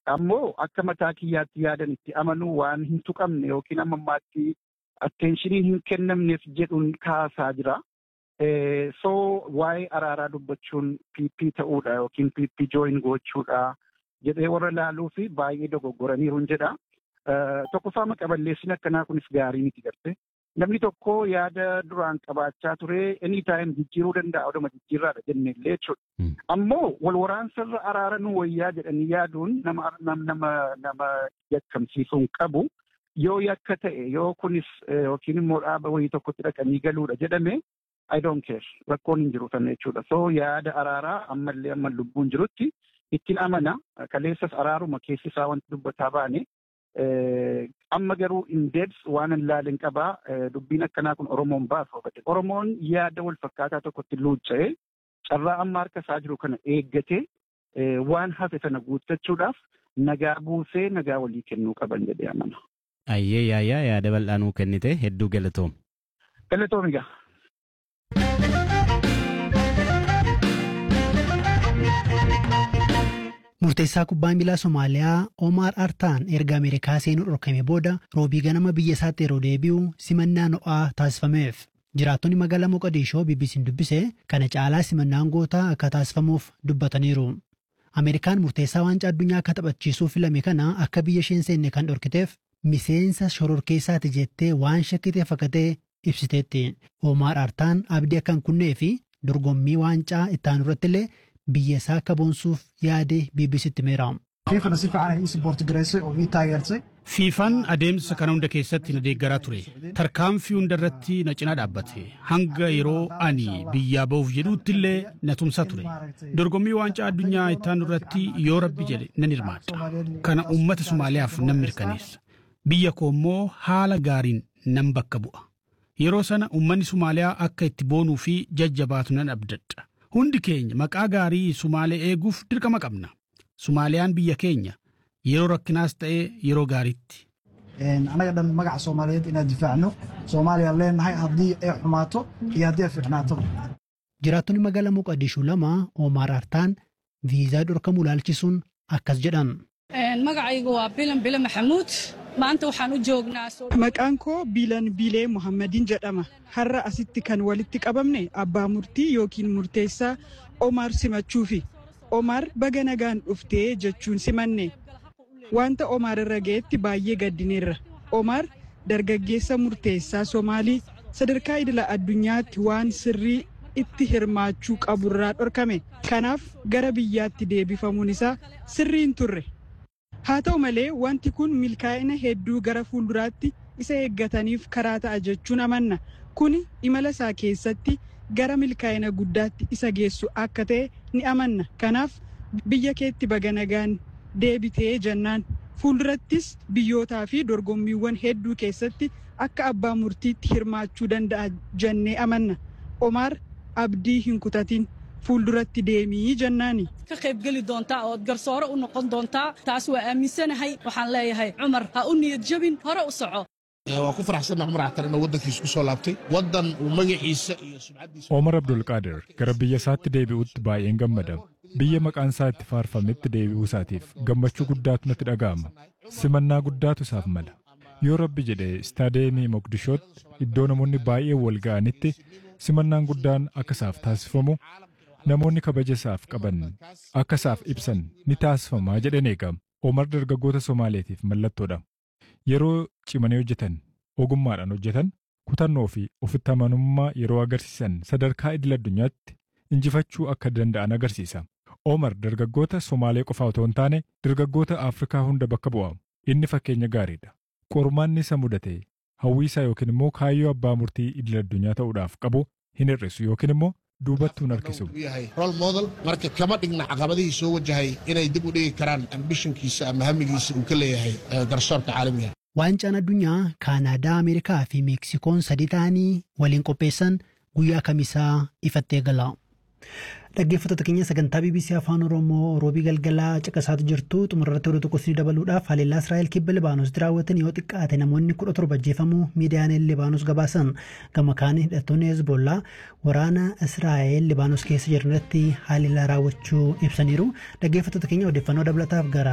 ammoo akka mataa kiyyaatti yaadan itti amanuu waan hin tuqamne yookiin amma ammaatti atteenshinii hin kennamneef jedhuun kaasaa jira. So waa'ee araaraa dubbachuun PP ta'uudha yookiin PP join gochuudha jedhee warra laaluu fi baay'ee dogoggoraniiru jedha. Tokkoffaa maqaballeessin akkanaa kunis gaarii miti garte. Namni tokko yaada duraan qabaachaa ture any time jijjiiruu danda'a oduma jijjiirraadha jenne illee jechuudha. Ammoo wal waraansarra araara nu wayyaa jedhanii yaaduun nama nama nama yakkamsiisuu hin qabu. Yoo yakka ta'e yoo kunis yookiin immoo dhaaba wayii tokkotti dhaqanii galuudha jedhame I don't care rakkoon hin jiru sana jechuudha. So yaada araaraa ammallee amma lubbuun jirutti ittiin amana kaleessas araaruma keessi isaa wanti dubbataa baane amma garuu indeebs waan hin laalin qabaa dubbiin akkanaa kun Oromoon baasa hubate. Oromoon yaada wal fakkaataa tokkotti luucca'ee carraa amma harka isaa jiru kana eeggatee waan hafe sana guuttachuudhaaf nagaa buusee nagaa walii kennuu qaban jedhee amana. Ayyee yaayyaa yaada bal'aa nuu kennite hedduu galatoom. Galatoom egaa. Murteessaa kubbaa miilaa Somaaliyaa Omar Artaan erga Ameerikaa seenuu dhorkame booda roobii ganama biyya isaatti yeroo deebi'u simannaa ho'aa taasifameef. Jiraattonni magaalaa Moqodishoo BBC'n dubbise kana caalaa simannaan gootaa akka taasifamuuf dubbataniiru. Ameerikaan murteessaa waancaa addunyaa akka taphachiisuuf filame kana akka biyya isheen seenne kan dhorkiteef miseensa shororkeessaati jettee waan shakkitee fakkatee ibsiteetti. Omar Artaan abdii akka hin kunnee fi dorgommii waancaa ittaanu irratti illee biyya isaa akka boonsuuf yaade BBC'tti himeera. fiifana si fiican ay ii siboorti gareessay oo ii taageersay Fiifaan adeemsa kana hunda keessatti na deeggaraa ture. Tarkaanfii hunda irratti na cinaa dhaabbate. Hanga yeroo ani biyyaa ba'uuf jedhuutti illee na tumsaa ture. Dorgommii waancaa addunyaa ittaanu irratti yoo rabbi jedhe nan hirmaadha. Kana uummata Somaaliyaaf nan mirkaneessa. Biyya koo immoo haala gaariin nan bakka bu'a. Yeroo sana uummanni Somaaliyaa akka itti boonuu fi jajjabaatu nan abdadha. Hundi keenya maqaa gaarii Sumaalee eeguuf dirqama qabna. Sumaaliyaan biyya keenya yeroo rakkinaas ta'ee yeroo gaariitti. annaga dhan magaca soomaaliyeed inaan difaacno soomaaliya leenahay haddii ay xumaato iyo haddii ay fiicnaato Jiraattonni magaalaa Moqodishuu lama Omar Artaan viizaa dhorkamuu ilaalchisuun akkas jedhan. magacaygu waa bilan bile maxamuud maanta waxaan u joognaa Maqaan koo Biilan Biilee Muhammadiin jedhama. Har'a asitti kan walitti qabamne abbaa murtii yookiin murteessaa Omar simachuufi. Omar baga nagaan dhuftee jechuun simanne. Wanta Omar irra ga'etti baay'ee gaddineerra. Omar dargaggeessa murteessaa Somaalii sadarkaa idila addunyaatti waan sirrii itti hirmaachuu qaburraa dhorkame. Kanaaf gara biyyaatti deebifamuun isaa sirrii hin turre. Haa ta'u malee wanti kun milkaa'ina hedduu gara fuulduraatti isa eeggataniif karaa ta'a jechuun amanna. Kuni imala isaa keessatti gara milkaa'ina guddaatti isa geessu akka ta'e ni amanna. Kanaaf biyya keetti baga nagaan deebitee jennaan. Fuuldurattis biyyootaa fi dorgommiiwwan hedduu keessatti akka abbaa murtiitti hirmaachuu danda'a jennee amanna. Omaar abdii hin kutatin fuulduratti deemii jennaani. ka qaybgeli doontaa ood garsoore u noqon doontaa taas waa aaminsanahay waxaan leeyahay cumar ha u niyad jabin hore u soco waan ku faraxsannahay cumar axtar inuu waddankiisa ku soo laabtay waddan uu magaciisa iyo sumcaddiisa Omar Abdulqaadir gara biyya isaatti deebi'utti baay'een gammada. Biyya maqaan isaa itti faarfametti deebi'uu isaatiif gammachuu guddaatu natti dhaga'ama. Simannaa guddaatu isaaf mala. Yoo rabbi jedhe istaadeemii Moqdishootti iddoo namoonni baay'een wal ga'anitti simannaan guddaan akka isaaf taasifamu namoonni kabaja isaaf qaban akka isaaf ibsan ni taasifamaa jedhan eegama. Omar dargaggoota Somaaleetiif mallattoodha. Yeroo cimanii hojjetan, ogummaadhaan hojjetan, kutannoo fi ofitti amanummaa yeroo agarsiisan sadarkaa idil addunyaatti injifachuu akka danda'an agarsiisa. Omar dargaggoota Somaalee qofaa otoo hin taane dargaggoota Afrikaa hunda bakka bu'a. Inni fakkeenya gaariidha. Qormaanni isa mudate hawwiisaa yookiin immoo kaayyoo abbaa murtii idil addunyaa ta'uudhaaf qabu hin hir'isu yookiin immoo duubatti hin harkisu. uu yahay role model marka kama dhigna caqabadihii soo wajahay inay dib u dhigi karaan ambishinkiisa ama hamigiisa uu ka leeyahay eh, garsoorka caalamiga Waancaan addunyaa Kaanaadaa, Ameerikaa fi Meeksikoon sadii ta'anii waliin qopheessan guyyaa kamisaa ifatti eegala. Dhaggeeffattoota keenya sagantaa BBC Afaan Oromoo roobii galgalaa caqasaatu jirtu xumurratti oduu tokko isinii dabaluudhaaf haleellaa Israa'el kibba Libaanoositti raawwatan yoo xiqqaate namoonni kudha torba ajjeefamuu miidiyaaleen Libaanos gabaasan gama kaanii hidhattoonni Hezbollaa waraana Israa'el Libaanos keessa jiran irratti haleellaa raawwachuu ibsaniiru dhaggeeffattoota keenya odeeffannoo dabalataaf gara